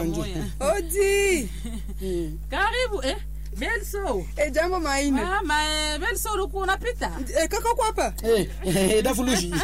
njo moya. odi karibu eh belso e jambo maina mama eh, belso ulikuwa unapita e, kaka kwapa Eh, eh, dafulushi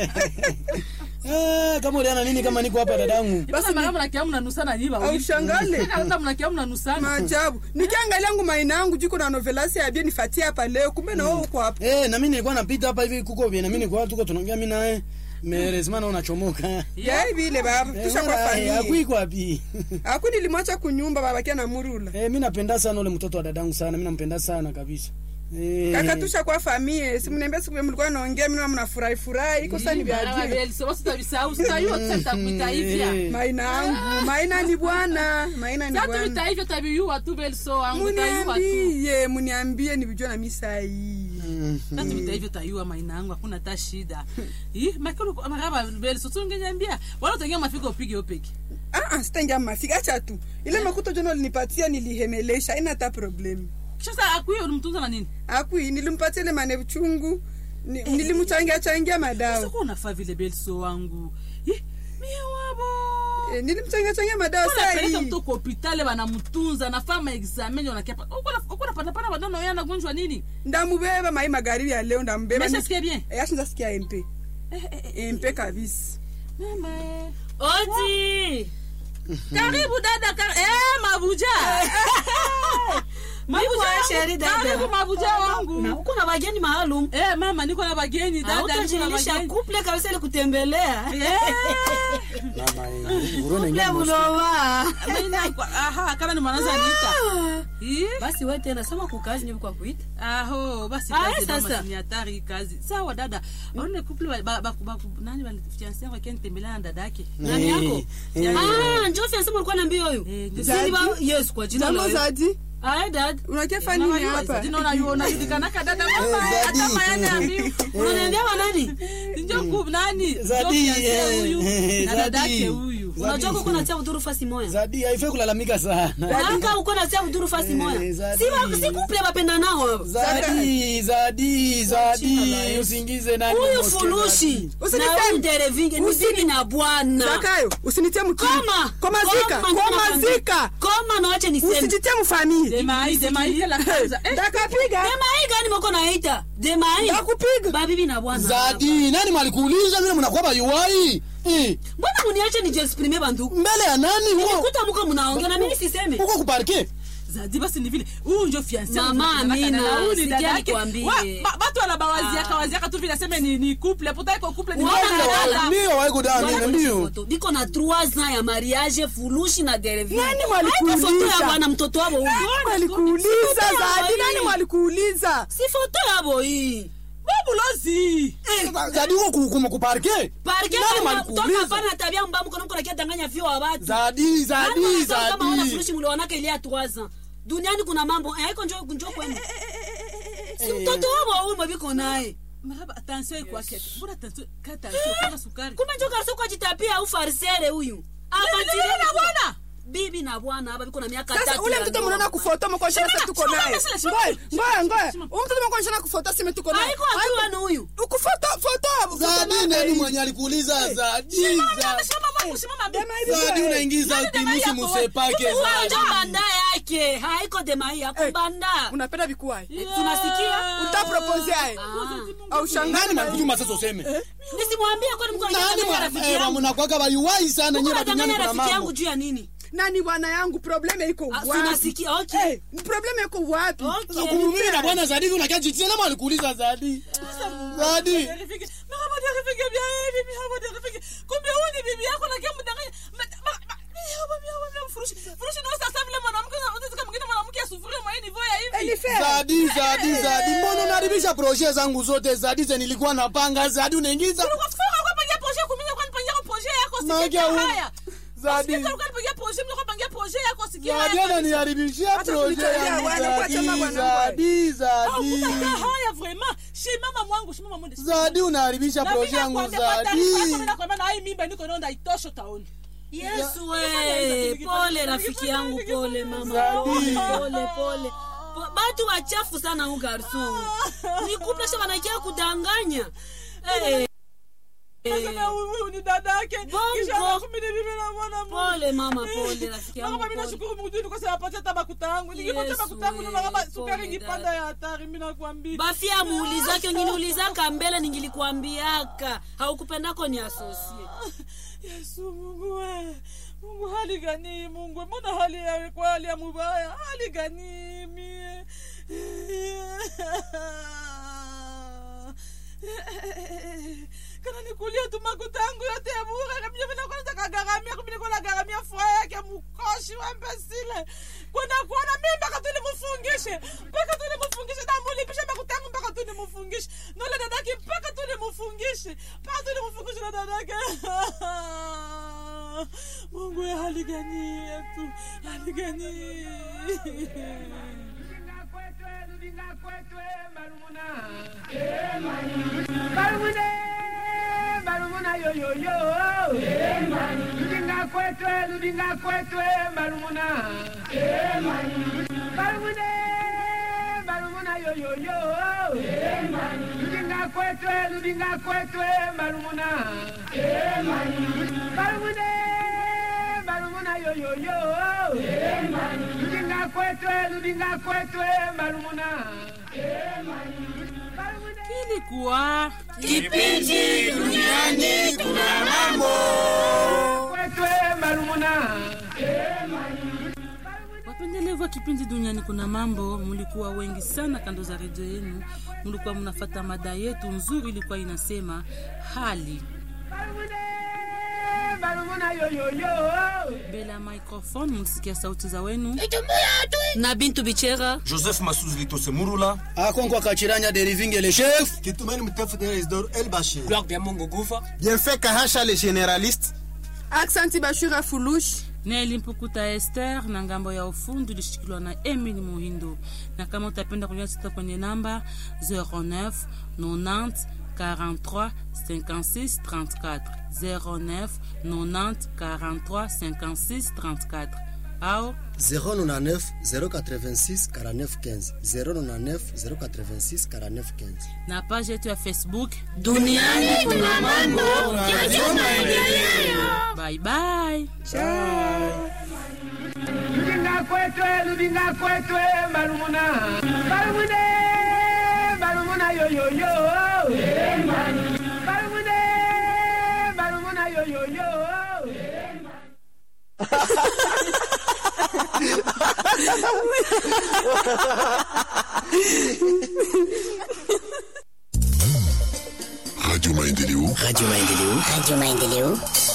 Ah, kama uliana nini kama niko hapa dadangu basi mara mnakia mnanusana nyiba Aushangale. hata mnakia mnanusana maajabu nikiangalia ngu maina yangu juko na novelasi ya bie nifatie hapa leo kumbe na wewe uko hapa Eh, na mimi nilikuwa napita hapa hivi kuko vile na mimi nilikuwa tuko tunaongea mimi naye merezima na unachomoka yai vile baba tusha kwa familia akuiko wapi aku nilimwacha kunyumba baba kia na murula Eh, mimi napenda sana ule mtoto wa dadangu sana mimi nampenda sana kabisa Eh, kaka tusha kwa familia simniambia siku mlikuwa naongea mimi mnafurahi furahi iko sasa ni vya belso basi utabisahau sitayua sasa nitakuita hivya eh, maina yangu maina ni bwana maina ni sasa bwana tuita hivyo tabiyua tu belso wangu tayua tu muniambie muniambie nivijua na misa hii mm, sasa tuita hivyo tayua maina yangu hakuna hata shida ih makulu maraba belso tungeniambia wala utaingia mafika upige upige Ah, ah, sitaingia mafika acha tu ile makuta jona ulinipatia nilihemelesha haina hata problemu sasa akuyo ulimtunza na nini akui nilimpatia ile manevu chungu ni, nilimchangia changia madawa sasa unafaa vile belso wangu ih mie wabo e, nilimchangia changia madawa saa unapeleka hii mtu kwa hopitali wanamtunza nafaa maexamen wanakiapa uko napatapana badano ya nagonjwa nini ndamubeba mai magharibi ya leo ndambeba Umeshasikia bien Eh, ashinza sikia mp Eh, eh, eh, mp kabisa mama eh. Odi. karibu dada kar eh, mabuja Niko sheri dada. karibu mabuja Na wangu uko na wageni maalum. eh, mama niko na bageni dada niko na Hautajilisha bageni kuple kabisa ili kutembelea. Eh, mama eh, nguru na Kuple ingia mos- mnoma. maina kwa- aha kama ni mwananza nita Ih, Basi wewe tena sema kukazi nyewe kwa kuita. aho basi Ah, kazi sasa. mama ni hatari hii kazi sawa dada aone couple ba- ba- ba- ba- nani wale fiancé wake nitembelea na dada yake Nani yako? Eh, Ah, njoo fiansa mlikuwa naambia huyu. Eh, ndio. Sisi ba Yes kwa jina la jambo Yesu. zadi Ah, dad. unakefa Mama nini yu- hapa Zadi naona yu- unajulikanaka dada mama, Zadi. hata mayane ambiu. Unaniambia wa nani? Njo ku- nani? Njo Zadi, fiancé eh, huyu eh, na Zadi. dadake huyu Zadi. Unajua uko unatia udhuru fasi moja. zadi haifai kulalamika sana Nanga uko unatia udhuru fasi Eh, moja. Zadi. Si ba si kuple bapenda nao. zadi zadi zadi usingize nani Huyu mosque fulushi Zadi. na Usiniteme. huyu derevinge ni Usini- bibi na bwana. zakayo usinitie mkili Koma. komazika Koma, komazika Koma na wache niseme. usijitie mfamili Demai, demai, kila kwanza. Eh, ndakapiga Demai gani mko naita? Demai. ndakupiga Ba bibi na bwana. zadi nani malikuuliza vile mnakuwa bayuwai Eh, Mbona muniache nije exprime banduku? mbele ya nani huko Kuta mko mnaongea na mimi siseme. huko kuparke Zadi basi ni vile huyu njo fiancé Mama wangu, Amina, na huyu ni sikia dada yake. nikwambie. Wa- ba- batu wanabawaziaka waziaka tu vile aseme ni ni couple pourtant iko couple ni Wana dada. dada. ndio waiko Bwana dani kwenye ndio foto. Biko na 3 ans ya mariage fulushi na derevinge. Nani Haiko mwalikuuliza? foto ya bwana mtoto wabo huyu. mwalikuuliza Sikutoa zadi hii. nani mwalikuuliza Si foto yabo hii. Babulozi. zadi huko ku- ku- kuparke Parke nani kama toka malikuuliza pana tabia mbaya mko nakia danganya vyo wa watu. zadi zadi kama wana zadi furushi mlionaka ile ya 3 ans. Duniani kuna mambo. Eh, haiko njoo njoo kwenu. Si mtoto wabo huyu mabiko naye. Maraba attention iko yake. Mbona attention ka attention kama sukari. kumbe njo karso kwa jitapia au farisere huyu Bibi na bwana. bibi na bwana hapa biko na miaka sasa tatu ule ya mtoto ndoa. mnaona kufoto mkoshana Shimama, tuko shimama, naye shimama, shimama. ngoja ngoja ngoja huyu mtoto mkoshana kufoto sime tuko naye haiko hatua ni huyu ukufoto foto foto zadi nani? nani mwenye alikuuliza zadi Simama, Zadi. simama mwangu, simama bibi. Dema hivi zadi wewe. unaingiza Nani dema kimusi yako, musepake wewe? huyo zadi njo banda yake haiko demai ya Eh, kubanda unapenda vikuai tunasikia utapropose aye au shangaa nani malikutuma sasa useme nisimwambia kwani mko nani anadanganya rafiki yangu mnakwaka bayuwai sana mko nyie anadanganya duniani kuna rafiki yangu mambo juu ya nini nani bwana yangu probleme iko Ah, wapi tunasikia okay Eh, probleme iko wapi okay kumumimi na bwana zadi hivi unakia jitia nama alikuuliza zadi zadi Rafiki, maraba dia rafiki bia hivi, maraba dia rafiki. Kumbe huyu ni bibi yako na kemu danganya. Ma- ma- ma- Miaba, miaba, miaba, furushi. Furushi ni sasa vile mwanamke na unataka mwingine mwanamke asufurie mwa hii nivo ya hivi. Elife. zadi zadi zadi mbona unaharibisha proje zangu zote zadi ze nilikuwa napanga zadi unaingiza Unakufunga kwa pangia projet kuminya kwa pangia projet yako Maana sikia huyu- haya. Zadi. Sikia kwa pangia projet mimi kwa pangia projet yako sikia zadi haya. ananiharibishia Acha proje kunitolea yangu wana, kwa chama zadi bwana zadi zadi Hakuna haya vraiment. Shimama mwangu, shimama mwende. zadi unaharibisha Na proje mimi yangu nakwambia kwa taarifa yako, mimi zadi nakwambia na hii mimba niko naona itosho taoni. Yesu we pole rafiki yangu pole mama Zadi. pole pole Po- batu wachafu sana hu garson ni kuplasha wanakia kudanganya Eh, Nasema huyu ni dadake Bongo. kisha anakumini bibi na mwana Mungu. pole mama pole rafiki yangu Mama, mimi pole. nashukuru Mungu tu kwa sababu apatia hata makuta yangu. Nikipata Yesu, makuta yangu na eh, kama sukari pole ingipanda dada. ya hatari mimi nakwambia. bafia muulizake nginiulizaka mbele ningilikuambiaka haukupendako ni asosie Yesu Mungu we. Mungu hali gani Mungu? Mbona hali yawe kwa hali ya mubaya? Hali gani mie? kana nikulia tu makuta yangu yote ya bure kabisa mimi kwanza kagaramia kumbe niko nagaramia furaha yake mkoshi wa mbesile kwenda kuona mimi mpaka tu nimfungishe mpaka tu nimfungishe na mulipishe makuta yangu mpaka tu nimfungishe nole dadake mpaka tu nimfungishe mpaka tu nimfungishe na dadake Mungu ya hali gani yetu hali gani Barumune, barumuna yo yo yo. Ludinga kwetwe, ludinga kwetwe, barumuna. Barumune, barumuna yo yo yo. Ludinga kwetwe, ludinga kwetwe, barumuna. Barumune, barumuna yo yo yo. Ludinga kwetwe, ludinga kwetwe, barumuna. Barumune. ilikuwa kipindi duniani kuna mambo kwetwe marumuna wapendelevu wa kipindi duniani kuna mambo mulikuwa wengi sana kando za redio yenu mulikuwa mnafata mada yetu nzuri ilikuwa inasema hali marumune marumuna yoyoyo mbele ya microphone mulisikia sauti za wenu na bintu bichera joseph masuzi litose murula akonkwa kachiranya derivinge le chef kitumani mtefu de isidore el bashir gloire bya mungu gufa bienfait kahasha le généraliste aksanti bashura fulush neli mpukuta ester na ngambo ya ufundi ulishikiliwa na emili muhindo na kama utapenda kulia sita kwenye namba 09 90 43 56 34 09 90 43 56 34 au 099 086 49 15 099 086 49 15 na page yetu ya facebook duniani kuna mambo bye bye ludinga kwetwe ludinga kwetwe marumuna marumune marumuna yoyoyo marumune marumuna yoyoyo Radio Maendeleo. Radio Maendeleo. Radio Maendeleo.